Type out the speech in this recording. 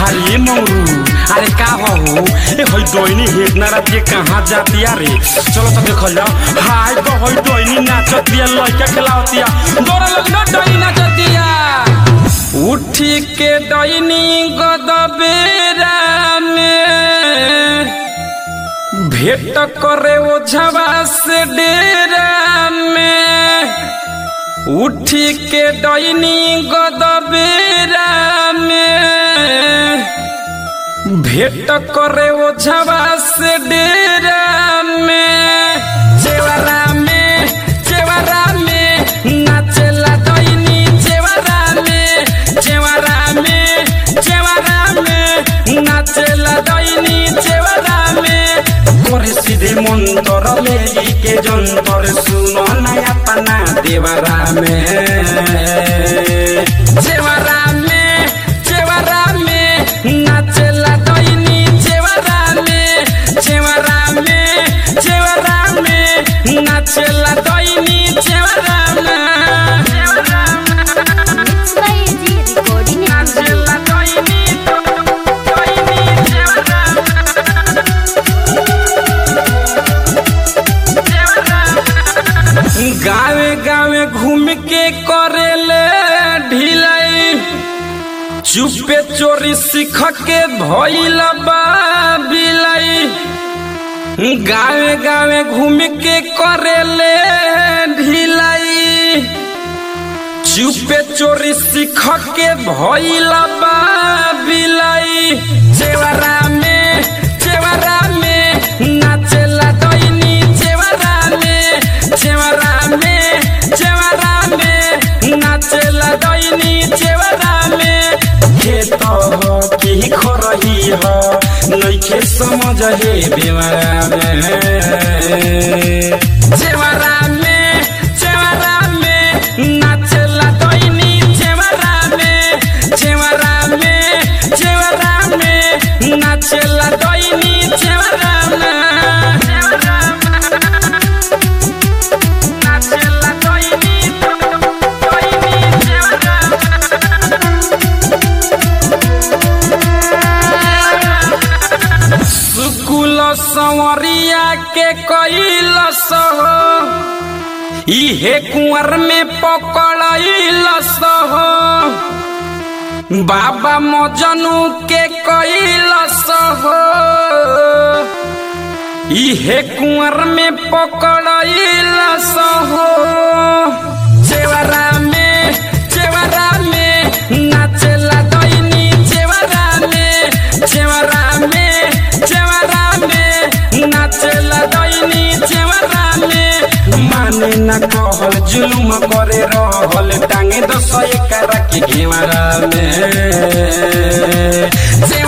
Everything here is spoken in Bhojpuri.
अरे मौरू अरे का हो ए होई डोइनी हेतना रात के कहाँ जातिया रे चलो तो देखल जाओ हाय तो होई डोइनी नाचतिया लइका खिलावतिया दोरा लोग ना डोइनी नाचतिया उठी के डोइनी गदबेरा में भेट करे ओझवा से डेरा में उठी के डैनी गदबेरा में भेट करे ओझवा से डेरा में जेवरा में जेवरा में नाचेला डैनी जेवरा में जेवरा में जेवरा में नाचेला डैनी जेवरा में करे सीधे मंतर ले के जंतर सुनो नया पना देवरा में जेवरा में जेवरा में नाचेला डैनी जेवरा में जेवरा में जेवरा में नाचेला डैनी जेवरा में जेवरा मुंबई जी रिकॉर्डिंग नाचेला डैनी डैनी जेवरा गावे गावे घूम के करेले ढिलाई चुपे चोरी सीख के भइल बा बिलाई गावे गावे घूम के करेले ढिलाई चुपे चोरी सीख के भइल बा बिलाई जेवरा में जेवरा में नाचेला डैनी जेवरा में जेवरा में जेवरा में नाचेला डैनी जेवरा में खेत हो कि खरही हो नइखे समझ हे बेवरा में जेवरा में जेवरा में नाचेला डैनी जेवरा में जेवरा में जेवरा में नाचेला डैनी जेवरा में जेवरा नाचेला डैनी डैनी जेवरा सुकुल संवरिया के कैल सहो इहे कुंवर में पकड़ल सहो बाबा मजनू के कैल सहो इहे कुंवर में पकड़ल सहो जेवरा में जेवरा में नाचेला डैनी जेवरा में जेवरा में जेवरा में नाचेला डैनी जेवरा में माने न कहल जुलुम करे रहल टांगे दस एकरा के घेवरा में